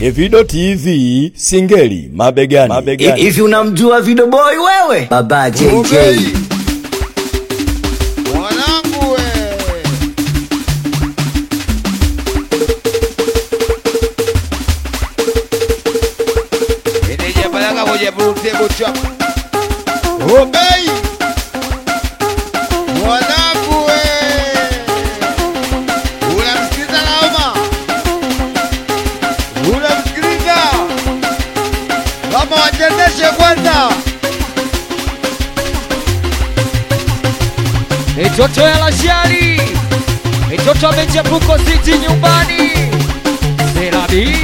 Evido TV Singeli mabegani, mabegani. Hivi unamjua Video Boy wewe? Baba JJ. Mwanangu we. Meneja Baraka kwenye blue table chop. Obey. Mwanangu we. Unamsikiliza Naoma? Unamsikiliza? Kama wachezeshe kwanza. Mitoto ya Lashari, mitoto amechepuko siti nyumbani, Serabi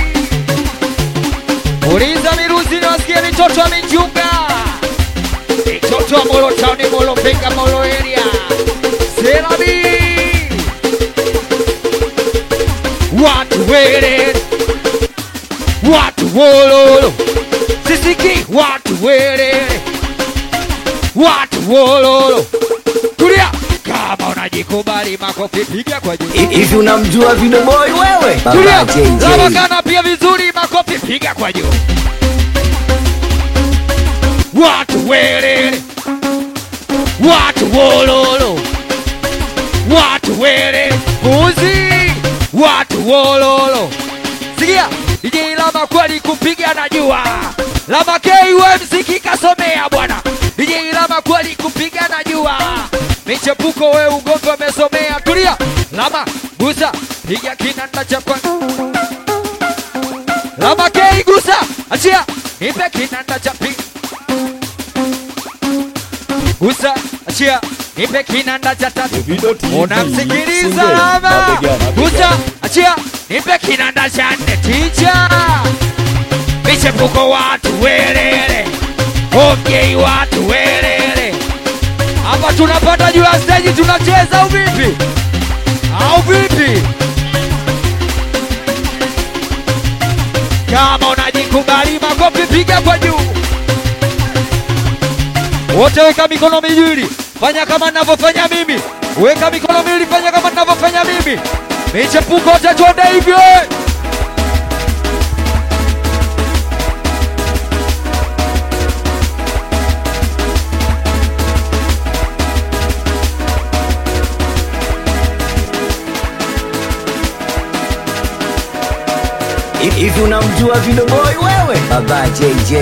uliza miruzi niwasikie mitoto amejunga, mitoto wa Molo Town, Molo Penga, Molo area, Serabi watu wele, watu wololo, sisiki watu wele, watu wololo Tulia! Kama unajikubali makofi piga kwa juu. Hivi unamjua Video Boy wewe? Tulia! Baba JJ. Lavakana pia vizuri makofi piga kwa juu. Watu welele. Watu wololo. Watu wele. Mbuzi. Watu wololo. Sikia, DJ Lama kweli kupiga najua. Lama KUMC kikasomea bwana. DJ Lama kweli kupiga najua. Michepuko we ugomvi amesomea. Tulia, Lama gusa, piga kinanda cha kwa. Lama K gusa, achia, nipe kinanda cha pi. Gusa, achia, nipe kinanda cha tatu. Evido TV Unamsikiliza Singeli Lama, mabegani, gusa, mabegani. achia, nipe kinanda cha nne. Ticha, michepuko watu welele, ongei watu welele. Hapa tunapanda juu ya stage tunacheza au vipi? Au vipi? Kama unajikubali makofi piga kwa juu. Wote weka mikono miwili, fanya kama ninavyofanya mimi. Weka mikono miwili, fanya kama ninavyofanya mimi. Michepuko wote twende hivyo. Hivi unamjua Video Boy wewe? Baba JJ.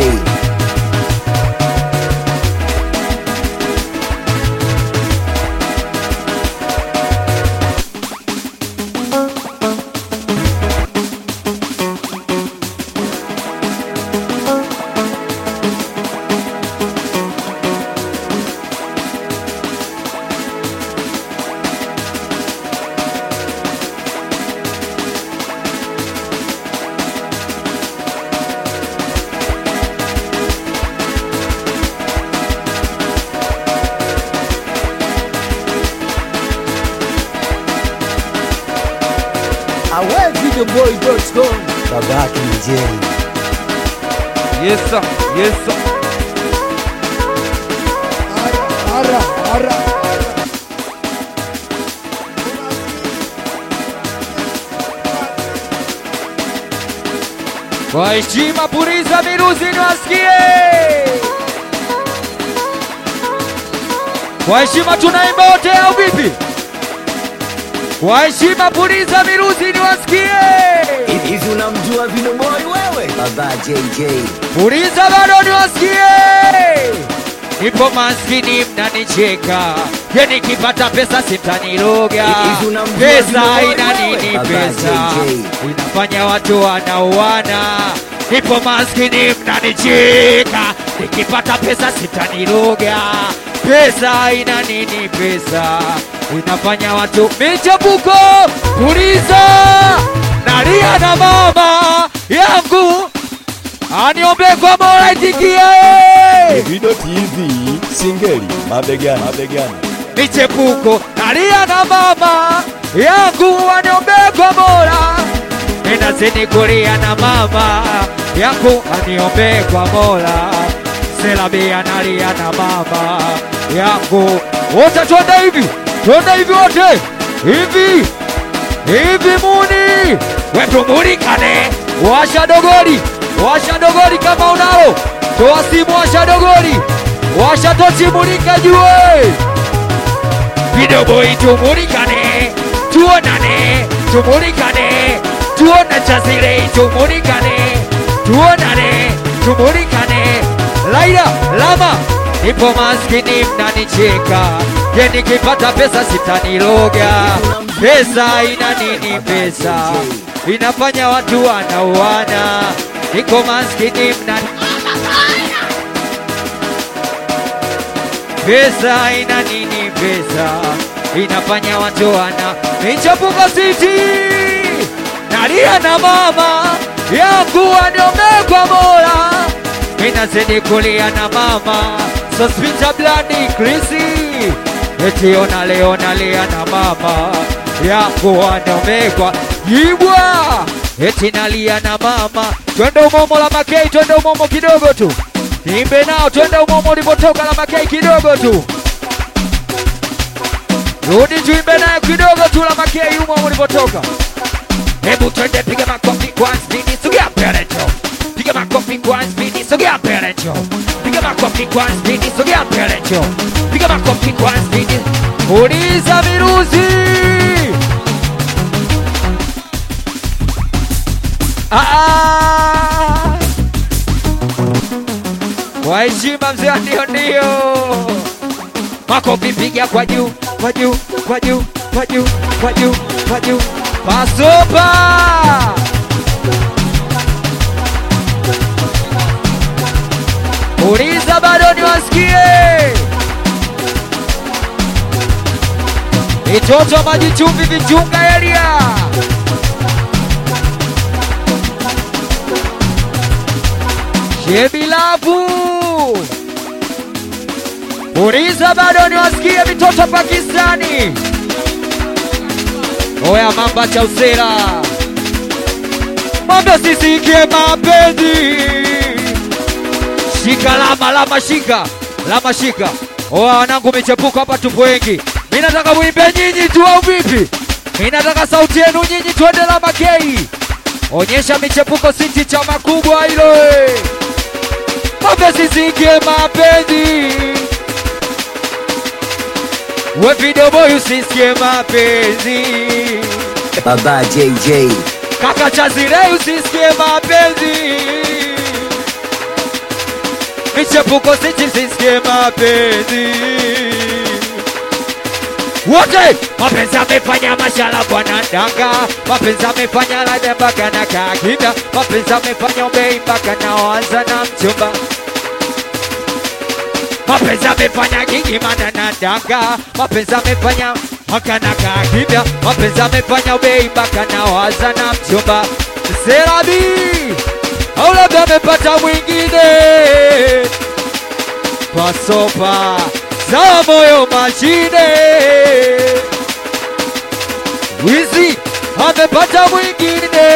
awevideoboy.com Baba JJ. Yes sir, yes sir. Ara, ara. Kwa heshima puliza miruzi niwasikie. Kwa heshima tunaimba wote au vipi? Kwa heshima puliza miruzi niwasikie. Hivi unamjua Video Boy wewe? Baba JJ. Puliza bado niwasikie. Nipo maskini mnanicheka, je, nikipata pesa sitaniroga. Hivi unamjua Pesa Vino ina Boy nini? wewe? Baba Pesa JJ. inafanya watu wanauana. Nipo maskini mnanicheka, nikipata pesa sitaniroga. Pesa ina nini? Pesa inafanya watu michepuko. Puliza nalia na mama yangu aniombe kwa Mola itikie. Evido TV Singeli mabegani, mabegani. Michepuko nalia na mama yangu aniombe kwa Mola, ninazidi kulia na mama yangu aniombe kwa Mola. Selabi analia na mama yangu, wote twende hivi, twende hivi wote hivi hivi muni wetu mulikane washa dogori, washa dogori kama unalo, toa simu, washa dogori, washa tochi, mulika jue video boy, tumulikane, tuonane, tumulikane, tuone chazile, tumulikane, tuonane, tumulikane, Laila lama nipo maskini, mnanicheka je, nikipata pesa sitaniloga. Pesa ina nini? Pesa inafanya watu wanauana. Niko maskini, mnani Pesa ina nini? Pesa inafanya watu wana michapuka siti nalia na mama yangu waniombe kwa Mola, minazidi kulia na mama sospita blandi krisi eti ona leo nalia na mama yangu waniombe kwa jibwa eti nalia na mama twende umomo la makei, twende umomo kidogo tu Nimbe nao twende umomo ulipotoka la makei kidogo tu. Rudi tuimbe naye kidogo tu la makei umomo ulipotoka. Hebu twende piga makofi kwa spidi, sogea mbele njoo. Piga makofi kwa spidi, sogea mbele njoo. Piga makofi kwa spidi, sogea mbele njoo. Piga makofi kwa spidi. Uliza virusi. Ah, ah. Kwa heshima mzee, ndio ndio. Makofi piga kwa juu, kwa juu, kwa juu, kwa juu, kwa juu, kwa juu. Pasopa. Uliza bado niwasikie. Itoto maji chumvi vichunga elia. Shebilavu. Uliza bado niwasikie vitoto Pakistani. Oya mamba cha usela. Mambo sisikie mapenzi. Shika lama lama shika. Lama shika. Oya wanangu michepuko hapa tupo wengi. Mimi nataka muimbe nyinyi tu au vipi? Mimi nataka sauti yenu nyinyi twende lama kei. Onyesha michepuko siti chama kubwa hilo. eh. Mapenzi sikie mapenzi. We video boy usisikie mapenzi. Baba JJ. Kaka Chazire usisikie mapenzi. Michepuko siti sisikie mapenzi. Wote mapenzi amefanya mashala bwana danga, mapenzi amefanya lada mpaka na kakida, mapenzi amefanya ubei mpaka na waza na mchumba mapenzi amefanya gigi mana na danga, mapenzi amefanya mpaka na kakida, mapenzi amefanya ubei mpaka na waza na mchumba Serabi au labda amepata mwingine kwa sopa za moyo mashine. Wizi amepata mwingine,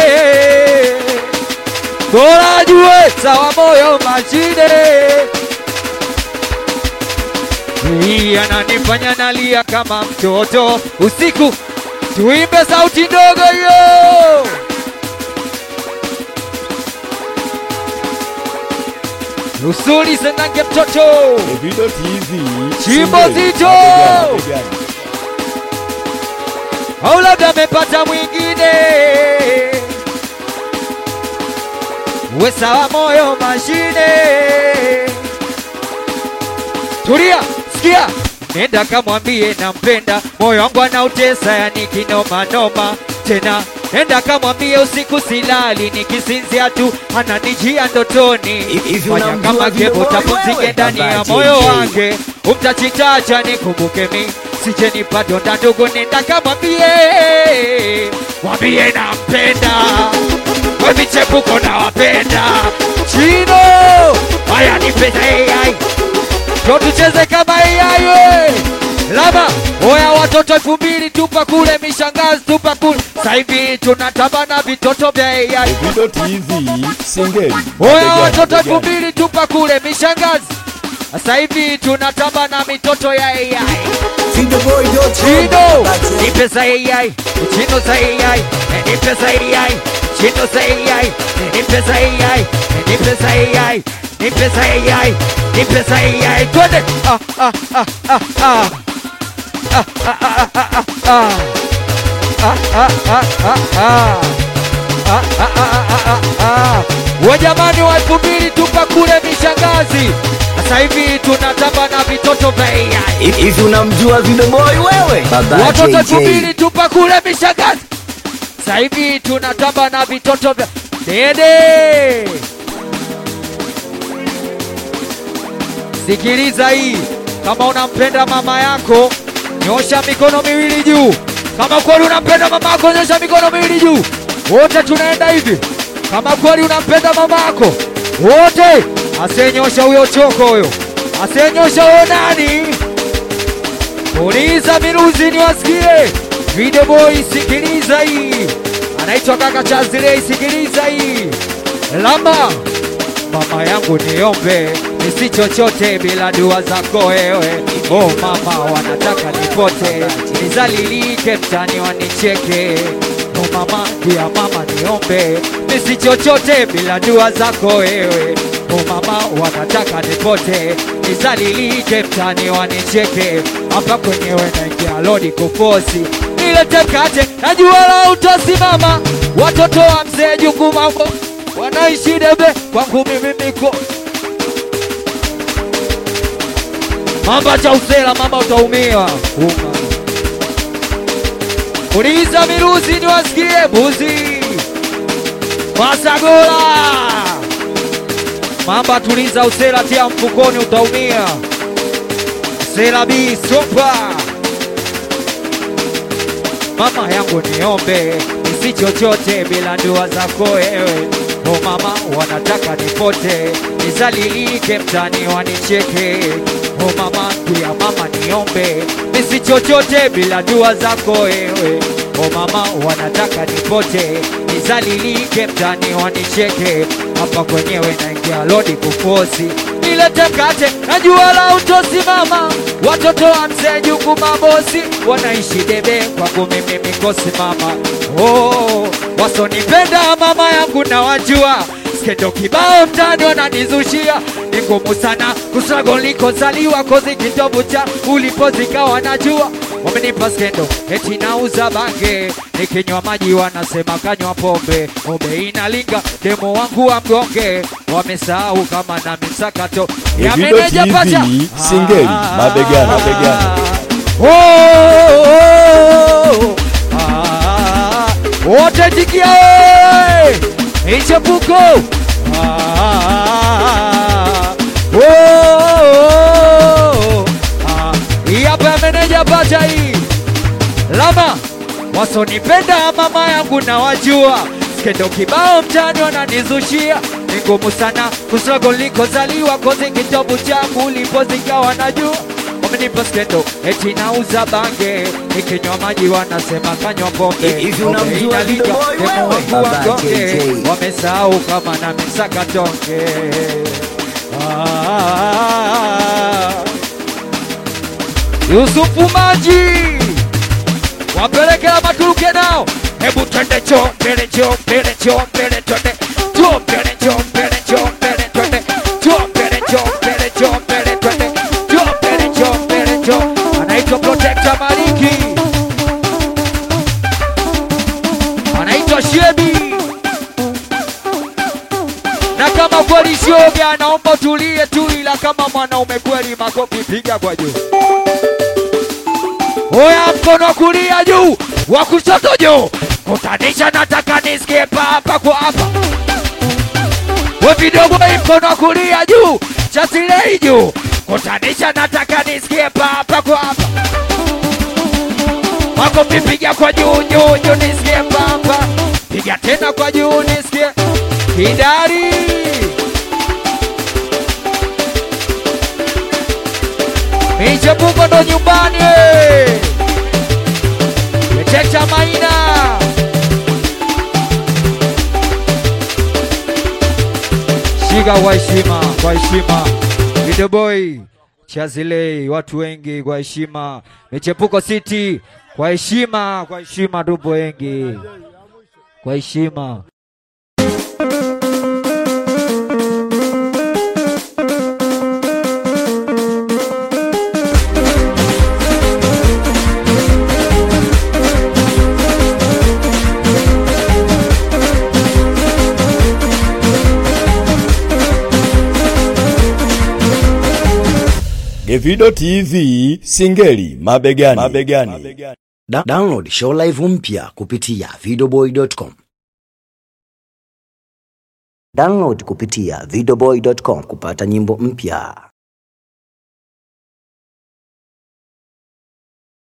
bora jue sawa moyo mashine. Hii ananifanya nalia kama mtoto usiku, tuimbe sauti ndogo hiyo. Usuli senange mtoto Davido TV Chimbo Singeli, zito! mabegani, mabegani. au labda amepata mwingine. We sawa moyo mashine. Tulia, sikia, nenda kamwambie nampenda, moyo wangu anautesa, yani kinoma noma tena. Nenda kamwambie usiku silali, nikisinzia tu ananijia ndotoni. Hivi Fanya unamjua kama vile kepo wewe? tapumzike ndani ya Baba moyo JJ. wange, umtachitacha nikumbuke mi sije nipatona ndugu, nenda kamwambie, mwambie nampenda, we michepuko nawapenda, chino haya nipenda AI ndo tucheze kama AI we. Lama oya watoto elfu mbili tupa kule mishangazi tupa kule sasa hivi tunatamba na vitoto vya AI Davido TV Singeli, Oya mabegani, watoto elfu mabegani. mbili tupa kule mishangazi sasa hivi tunatamba na mitoto ya AI Chino ni pesa AI Chino za AI ni pesa AI shindo saiyai nipe saiyai nipe saiyai nipe saiyai nipe saiyai twende ah ah ah ah ah ah ah ah ah ah ah Ah, ah, ah, ah, ah. Ah, ah, ah, ah, ah, ah. Wajamani wa elfu mbili tupa kule mishangazi, sasa hivi tunatamba na vitoto vya AI. Hivi unamjua Vidoboi wewe? Baba Watoto elfu JJ. mbili tupa kule mishangazi, sasa hivi tunatamba na vitoto vya dede. Sikiliza hii, kama unampenda mama yako nyosha mikono miwili juu. Kama kweli unampenda mama yako nyosha mikono miwili juu. Wote tunaenda hivi. Kama kweli unampenda mama yako wote, asenyosha huyo choko huyo, asenyosha huyo nani? Uliza miruzi niwasikie. Video boy, sikiliza hii, anaitwa kaka Chazile, sikiliza hii lama mama yangu niombe nisi chochote bila dua zako wewe. Oh mama, wanataka nipote nizalilike mtani wanicheke. Oh mama, pia mama niombe nisi chochote bila dua zako wewe. Oh mama, wanataka nipote nizalilike mtani wanicheke. Hapa kwenyewe naingia lodi kufosi nilete mkate, najua la utasimama. Watoto wa mzee Jungu mambo wanaishi debe kwangu mimi miko mamba cha usela mamba utaumia Uma. uliza miruzi niwasikie buzi masagola mamba tuliza usela tia mfukoni utaumia sela bi sopa mama yangu niombe nisi chochote bila dua zako wewe. O mama, wanataka nipote nizalilike mtani wanicheke. O mama, pia mama niombe nisi chochote bila dua zako wewe. O mama, wanataka nipote nizalilike mtani wanicheke. Hapa kwenyewe naingia lodi kufosi nilete mkate, najua la utosimama. Watoto wa mzee Jungu mabosi wanaishi debe, kwangu mimi mikosi mama. Oh, wasonipenda mama yangu na wajua skendo kibao mtani wananizushia, ni ngumu sana kusago nilikozaliwa, kozi kitovu cha ulipozikawa najua wamenipa skendo eti nauza bange, nikinywa maji wanasema kanywa pombe, pombe inalinga demo wangu wa mgonge, wamesahau kama na misakato ya Evido meneja TV, pacha singeli, mabegani, mabegani. Oh, oh, oh, ah, wote tikia oye! Michepuko Ah, oh, oh, ah, hii hapa ya meneja pacha hii lama wasonipenda mama yangu na wajua skendo kibao mtani wananizushia ni ngumu sana kusogo likozaliwa kozi kitabu changu ulipozikawa najua wamenipa skendo eti nauza bange nikinywa maji wanasema kanywa pombe Hivi Pombe unamjua inaliga, Video Boy demo wewe? wangu wa Baba mgonge. JJ. wamesahau kama na misaka tonge ah, Yusufu Maji wapelekela maturuke nao, hebu twende cho mbele, cho mbele, cho mbele, twende cho mbele, cho mbele, cho mbele, twende cho mbele, cho mbele, cho mbele, twende cho mbele, cho mbele, cho anaitwa Protector Maliki, anaitwa Shebi na kama kweli shoga, naomba tulie tu, ila kama mwanaume kweli, makofi piga kwa juu. Oya, mkono wa kulia juu, wa kushoto juu, kutanisha, nataka nisikie hapa kwa hapa. We vidogo, hii mkono wa kulia juu, chasilei juu, kutanisha, nataka nisikie hapa kwa hapa. Makofi piga kwa juu juu juu, nisikie hapa. Piga tena kwa juu, nisikie kidari. Michepuko ndo nyumbani eh. Letecha Maina shika kwa heshima, kwa heshima. Video boy Chazilei, watu wengi kwa heshima. Michepuko City kwa heshima, kwa heshima, tupo wengi kwa heshima. Davido TV Singeli mabegani. mabegani. Da download show live mpya kupitia videoboy.com. Download kupitia videoboy.com kupata nyimbo mpya.